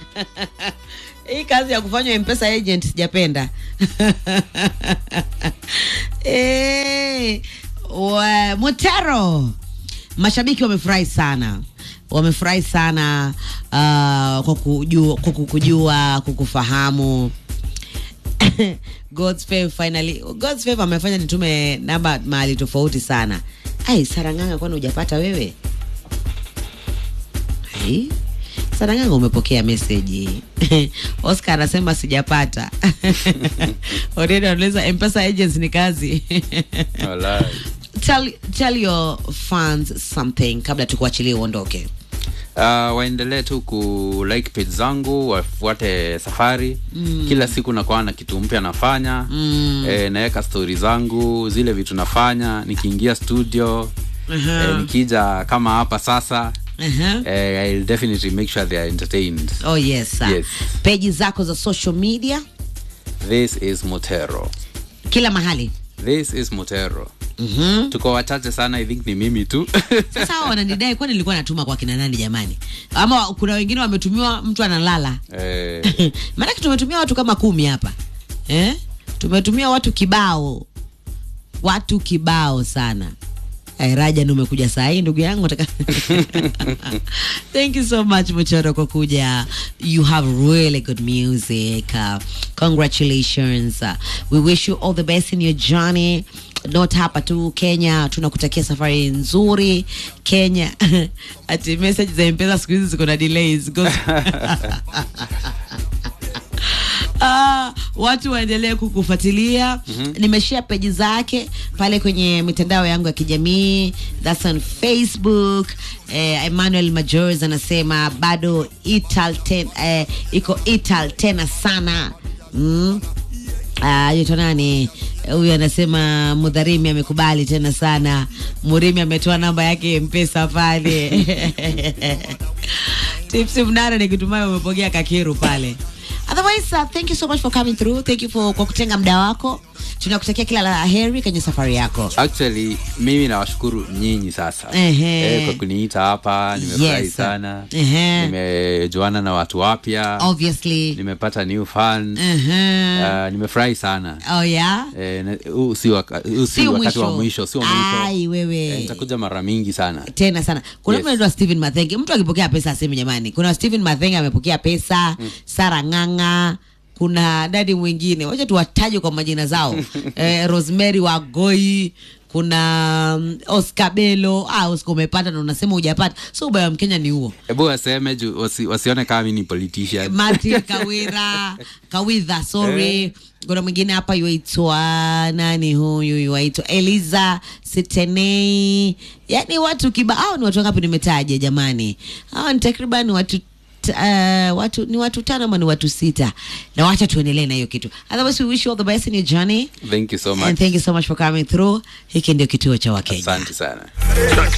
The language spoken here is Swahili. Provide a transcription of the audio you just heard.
hii kazi ya kufanywa mpesa agent sijapenda Eh, wa- motero mashabiki wamefurahi sana wamefurahi sana uh, kwa kujua, kwa kukujua kukufahamu God's Favor finally God's Favor amefanya nitume namba mahali tofauti sana ai saranganga kwani hujapata wewe Ai, saranganga umepokea meseji oscar anasema sijapata already anauliza mpesa agents ni kazi Walai. tell, tell your fans something kabla tukuachilie uondoke Uh, waendelee tu ku like page zangu wafuate safari mm. kila siku nakuwa na kitu mpya nafanya mm. e, naweka stori zangu zile vitu nafanya nikiingia studio uh-huh. e, nikija kama hapa sasa Uh-huh. e, I'll definitely make sure they are entertained oh yes, sir. Yes. peji zako za social media this is motero kila mahali this is motero mm-hmm. tuko wachache sana i think ni mimi tu sasa hawa wananidai kwani nilikuwa natuma kwa kina nani jamani ama kuna wengine wametumiwa mtu analala eh, maanake tumetumia watu kama kumi hapa eh? tumetumia watu kibao watu kibao sana Ai, raja ni umekuja saa hii ndugu yangu nataka thank you so much mchoro kwa kuja you have really good music uh, congratulations uh, we wish you all the best in your journey not hapa tu kenya tunakutakia safari nzuri kenya ati message za mpesa siku hizi ziko na delays Ah, watu waendelee kukufuatilia mm-hmm. nimeshare peji zake pale kwenye mitandao yangu ya kijamii thats on facebook eh, emmanuel majors anasema bado ital ten, eh, iko ital tena sana mm. Ah, yuto nani huyu anasema mudharimi amekubali tena sana murimi ametoa namba yake mpesa pale tipsi mnara nikitumai umepokea kakiru pale otherwise uh, thank you so much for coming through thank you for kwa kutenga muda wako tunakutakia kila la heri kwenye safari yako actually mimi nawashukuru nyinyi sasa Ehe. eh, kwa kuniita hapa nimefurahi Yes. sana Ehe. nimejuana na watu wapya obviously nimepata new fans uh-huh. uh, nimefurahi sana oh yeah Eh, na- huu si waka- huu si Sio wakati wa mwisho. mwisho sio mwisho ai wewe Eh, nitakuja mara mingi sana tena sana kuna Yes. mtu anaitwa Steven Mathenge mtu akipokea pesa aseme jamani kuna Steven Mathenge amepokea pesa mm. Sara Ng'ang'a kuna dadi mwingine wacha tuwataje kwa majina zao eh, Rosemary Wagoi kuna um, Oscar Belo ah, Oscar umepata na unasema hujapata so ubaya wa Mkenya ni huo hebu waseme juu wasi, wasione kama mi ni politician Martin Kawira Kawidha sorry kuna mwingine hapa yuaitwa nani huyu yuaitwa Eliza Sitenei yani watu kiba hao ni watu wangapi nimetaja jamani hao ni takriban watu t- Uh, watu ni watu tano ama ni watu sita na wacha tuendelee na hiyo kitu otherwise we wish you all the best in your journey thank you so and much thank you so much for coming through hiki ndio kituo cha wakenya asante sana